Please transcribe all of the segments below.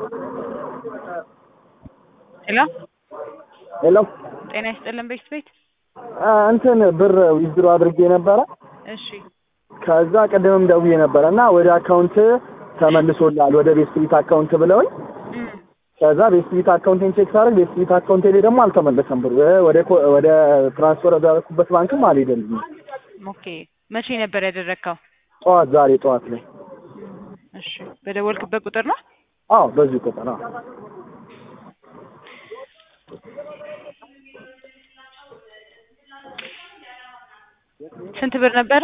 ሄሎ ሄሎ ጤና ይስጥልን ቤት ቤት እንትን ብር ዊዝድሮ አድርጌ ነበረ። እሺ ከዛ ቅድምም ደውዬ ነበረ እና ወደ አካውንት ተመልሶላል ወደ ቤት ስትሪት አካውንት ብለውኝ እም፣ ከዛ ቤት ስትሪት አካውንቴን ቼክ ሳደርግ ቤት ስትሪት አካውንቴ ላይ ደግሞ አልተመለሰም ብሩ ወደ ኮ- ወደ ትራንስፈር ወዳደረኩበት ባንክም አልሄደልኝም። ኦኬ መቼ ነበር ያደረግከው? ጠዋት ዛሬ ጠዋት ላይ እሺ በደወልክበት ቁጥር ነው? አዎ በዚህ ቁጥር አዎ ስንት ብር ነበረ?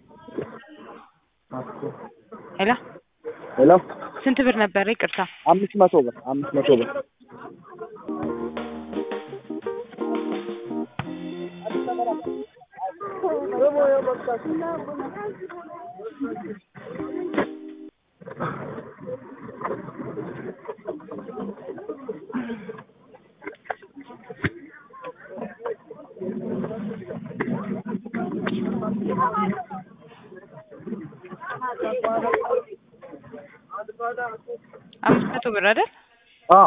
ሄሎ ሄሎ ስንት ብር ነበረ? ይቅርታ አምስት መቶ ብር አምስት መቶ ብር አምስት መቶ ብር አይደል? አዎ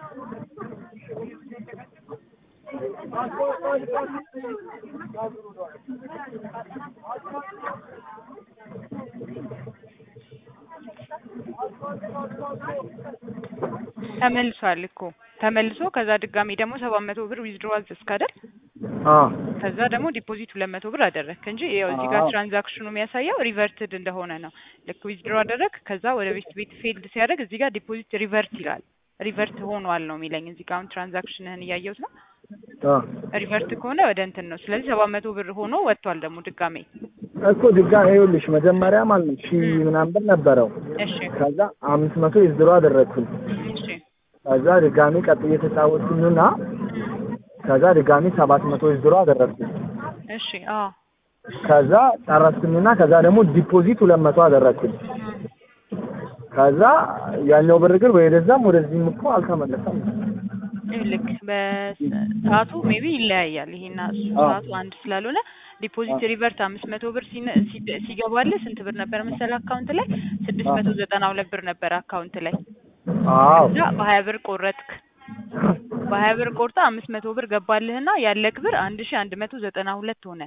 ተመልሷል እኮ ተመልሶ ከዛ ድጋሚ ደግሞ ሰባት መቶ ብር ዊዝድሮ አዘዝክ አይደል? አዎ ከዛ ደግሞ ዲፖዚት ሁለት መቶ ብር አደረግክ እንጂ ያው እዚህ ጋር አዎ። ትራንዛክሽኑ የሚያሳየው ሪቨርትድ እንደሆነ ነው። ልክ ዊዝድሮ አደረግ ከዛ ወደ ቤት ቤት ፌልድ ሲያደርግ እዚህ ጋር ዲፖዚት ሪቨርት ይላል። ሪቨርት ሆኗል ነው የሚለኝ እዚህ ጋር አሁን ትራንዛክሽንህን እያየሁት ነው። አዎ ሪቨርት ከሆነ ወደ እንትን ነው። ስለዚህ ሰባት መቶ ብር ሆኖ ወጥቷል ደግሞ ድጋሜ። እኮ ድጋሜ ይኸውልሽ መጀመሪያ ማለት ነው ሺህ ምናምን ብር ነበረው እሺ ከዛ አምስት መቶ ዊዝድሮ አደረግኩኝ እሺ ከዛ ድጋሚ ቀጥዬ የተጫወትኩኝና ከዛ ድጋሚ ሰባት መቶ ዊዝድሮ አደረግኩኝ እሺ አዎ ከዛ ጨረስኩኝና ከዛ ደግሞ ዲፖዚት ሁለት መቶ አደረግኩኝ ከዛ ያኛው ብር ግን ወደዛም ወደዚህም እኮ አልተመለሰም ልክ በሰዓቱ ሜቢ ይለያያል። ይሄና እሱ አዎ። ሰዓቱ አንድ ስላልሆነ ዲፖዚት ሪቨርት አምስት መቶ ብር ሲነ- ሲደ- ሲገባልህ ስንት ብር ነበር መሰለህ አካውንት ላይ ስድስት መቶ ዘጠና ሁለት ብር ነበር አካውንት ላይ አዎ እዛ በሀያ ብር ቆረጥክ። በሀያ ብር ቆርጠ አምስት መቶ ብር ገባልህና ያለክ ብር አንድ ሺ አንድ መቶ ዘጠና ሁለት ሆነ።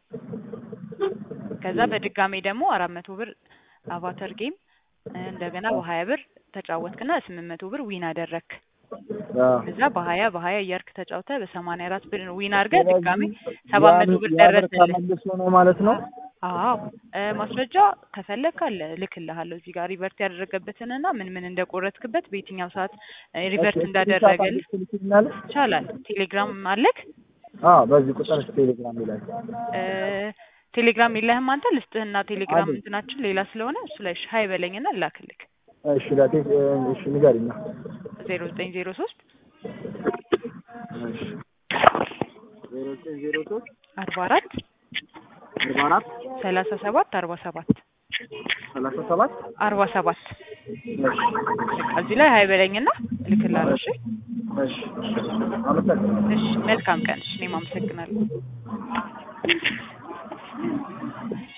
ከዛ በድጋሜ ደግሞ አራት መቶ ብር አቫተር ጌም እንደገና በሀያ ብር ተጫወትክና ስምንት መቶ ብር ዊን አደረክ። አዎ እዛ በሀያ በሀያ እያርክ ተጫውተ በሰማንያ አራት ብር ዊን አድርገህ ድጋሜ ሰባት መቶ ብር ያ ብር ደረሰልህ። ተመልሶ ነው ማለት ነው አዎ እ ማስረጃ ከፈለክ አለ እልክልሃለሁ እዚህ ጋር ሪቨርት ያደረገበትንና ምን ምን እንደቆረጥክበት በየትኛው ሰዓት እ ሪቨርት እንዳደረገልህ ትልክልኛለሽ ይቻላል። ቴሌግራም አለክ? አዎ በዚህ ቁጥር ቴሌግራም ይላል እ ቴሌግራም የለህም አንተ? ልስጥህና ቴሌግራም አለኝ። እንትናችን ሌላ ስለሆነ እሱ ላይ ሀይ በለኝና ላክልክ። እሺ ላቴ እሺ ንገሪኝ ዜሮ ዘጠኝ ዜሮ ሶስት እሺ ዜሮ ዘጠኝ ዜሮ ሶስት አርባ አራት አርባ አራት ሰላሳ ሰባት አርባ ሰባት ሰላሳ ሰባት አርባ ሰባት እሺ እዚህ ላይ ሀይ በለኝና እልክልሃለሁ። እሺ እሺ አመሰግናለሁ እሺ መልካም ቀን። እሺ እኔም አመሰግናለሁ።